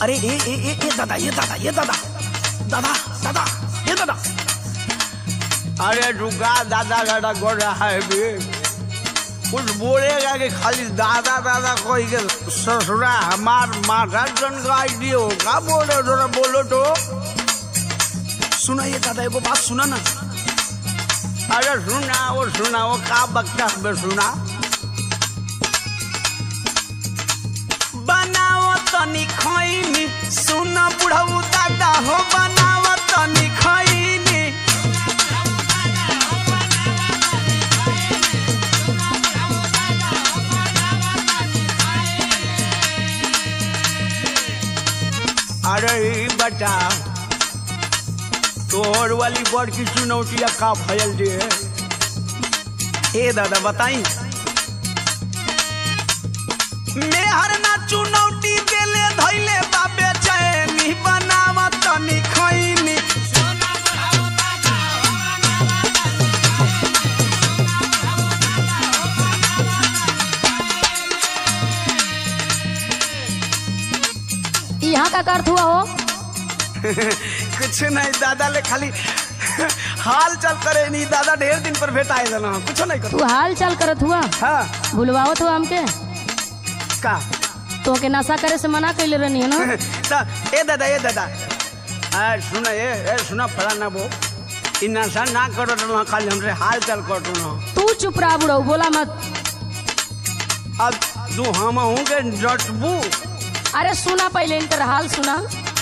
अरे ए ए ए ए दादा ये दादा ये दादा दादा दादा ये दादा अरे रुका दादा दादा कर रहा है बे कुछ बोलेगा कि खाली दादा दादा कोई के ससुरा हमार माथा जन का आइडिया हो का बोल रहे हो जरा बोलो तो सुना ये दादा एगो बात सुना ना अरे सुना वो सुना वो का बकता है बे सुना बनाओ तनी खैनी सुन बुढ़ऊ दादा हो बनाओ तनी खैनी अरे ई बता तोहर वाली बड़ की चुनौतिया का फैल दे ए दादा बताई मेहर ना चुनौती देले धैले बाबे चैनी बनावा तनी खैनी यहाँ का अर्थ हुआ हो कुछ नहीं दादा ले खाली हाल चल करे नहीं दादा ढेर दिन पर भेटाए देना कुछ नहीं कर तू हाल चाल करत हुआ हाँ भूलवावत हुआ हमके का तो के नशा करे से मना कैले रहनी है ना ता, ए दादा ए दादा अरे सुना ये ए सुना फला ना वो इ नशा ना करो तो खाली हमसे हाल चाल कर तू ना तू चुप रहा बुढ़ऊ बोला मत अब तू हम हूँ के डटबू अरे सुना पहले इनकर हाल सुना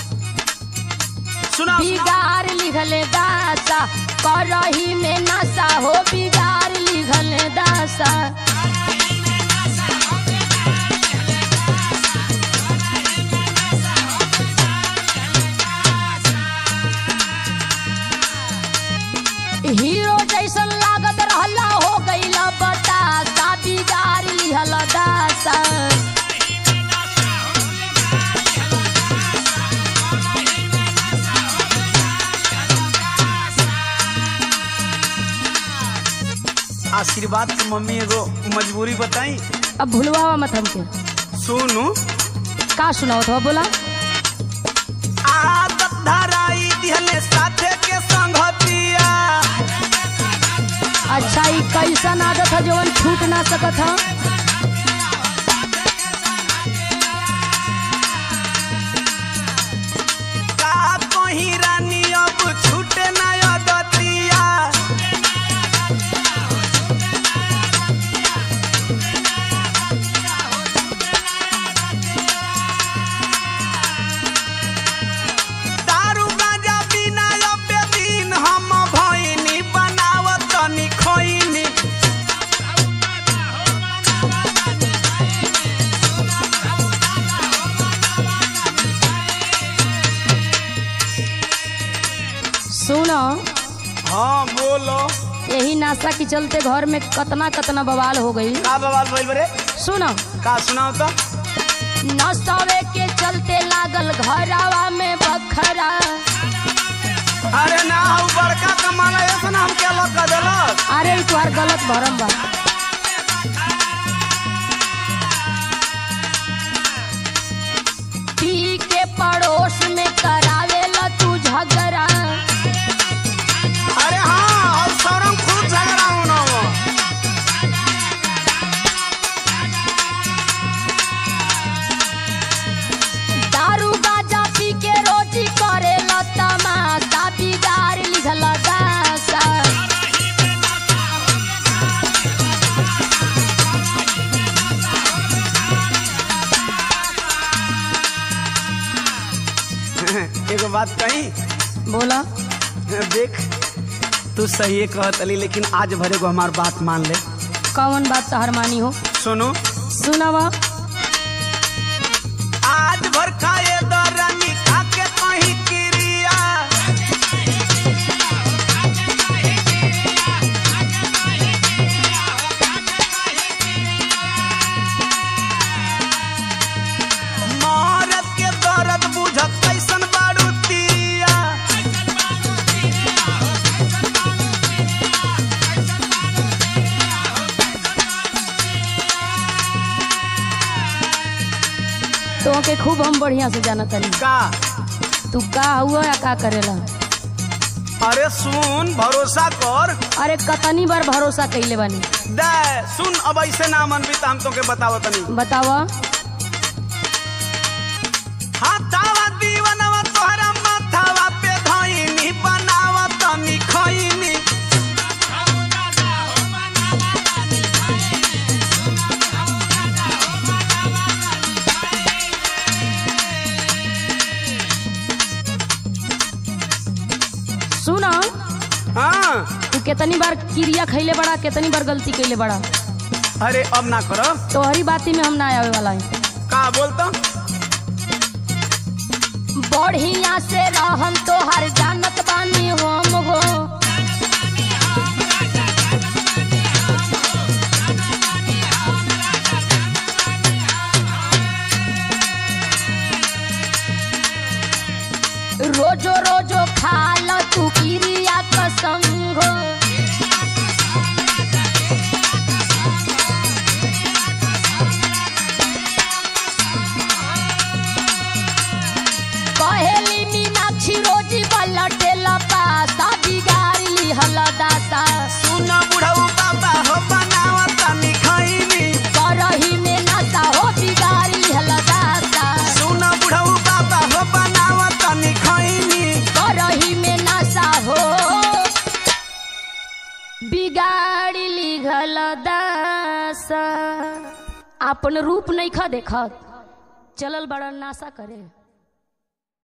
सुना बिगाड़ लिखले दासा करही में नशा हो बिगाड़ लिखले दासा हीरो जैसन लागत रहला हो गईला बतासा बिगाड़ लिहला दासा आशीर्वाद के मम्मी एगो मजबूरी बताई अब भूलवावा मत हमके सुनू का सुनाओ तो बोला आदत धराई दिहले साथे के संगतिया अच्छा ई कैसन आदत है जवन छूट ना सकत है का कहीं रानी अब छूटे ना अदतिया दारू गांजा बिना अबे दिन हम भइनी बनावत तनी खइनी सुनो हाँ बोलो यही नाशा के चलते घर में कतना कतना बवाल हो गई का बवाल भइल बरे सुनो का सुनाओ तो नशवे के चलते लागल घरवा में बखरा अरे ना हऊ बड़का कमाला ऐसा ना हम क्या लग कर देलक अरे ई तुहार गलत भरम बा पी के पड़ोस में करावेला तू झगड़ा अरे हाँ और सौरम खूब झगड़ा होना वो दारू गाजा पी के रोटी करेला तमाशा बिगाड़ लिखला दासा एगो बात कही बोला देख तू सही कहत अली लेकिन आज भरे को हमार बात मान ले कौन बात तहर मानी हो सुनो सुनावा आज भर खाए दरानी खा के कहीं क्रिया मरद के दर्द बुझत कैसन बारू तिरिया खूब हम बढ़िया से जाना तनी का तू का हुआ या का करेला अरे सुन भरोसा कर अरे कतनी बार भरोसा कैले बानी दे सुन अब ऐसे ना मन भी तो हम तोके बतावो तनी बतावा हाथावा दीवनवा तोहरा माथावा पे धइनी बनावा तनी खइनी सुना हाँ तू कितनी बार क्रिया खैले बड़ा कितनी बार गलती कैले बड़ा अरे अब ना करो तोहरी बाती में हम ना आवे वाला है का बोलतो बढ़िया से रहम तोहर जानत बानी हम हो रोजो रोजो खाल तू क्रिया कसम हो कहेली मीनाक्षी रोजी बलटेला पासा बिगाड़ी हलदासा सुन बुढ़ऊ बाबा हो बनावा तनी खइनी करही में नशा हो बिगाड़ी हलदासा सुन बुढ़ऊ बाबा हो बनावा तनी खइनी करही में नशा हो बिगाड़ी लिखल दासा अपन रूप नहीं खा देखत चलल बड़ा नाशा करे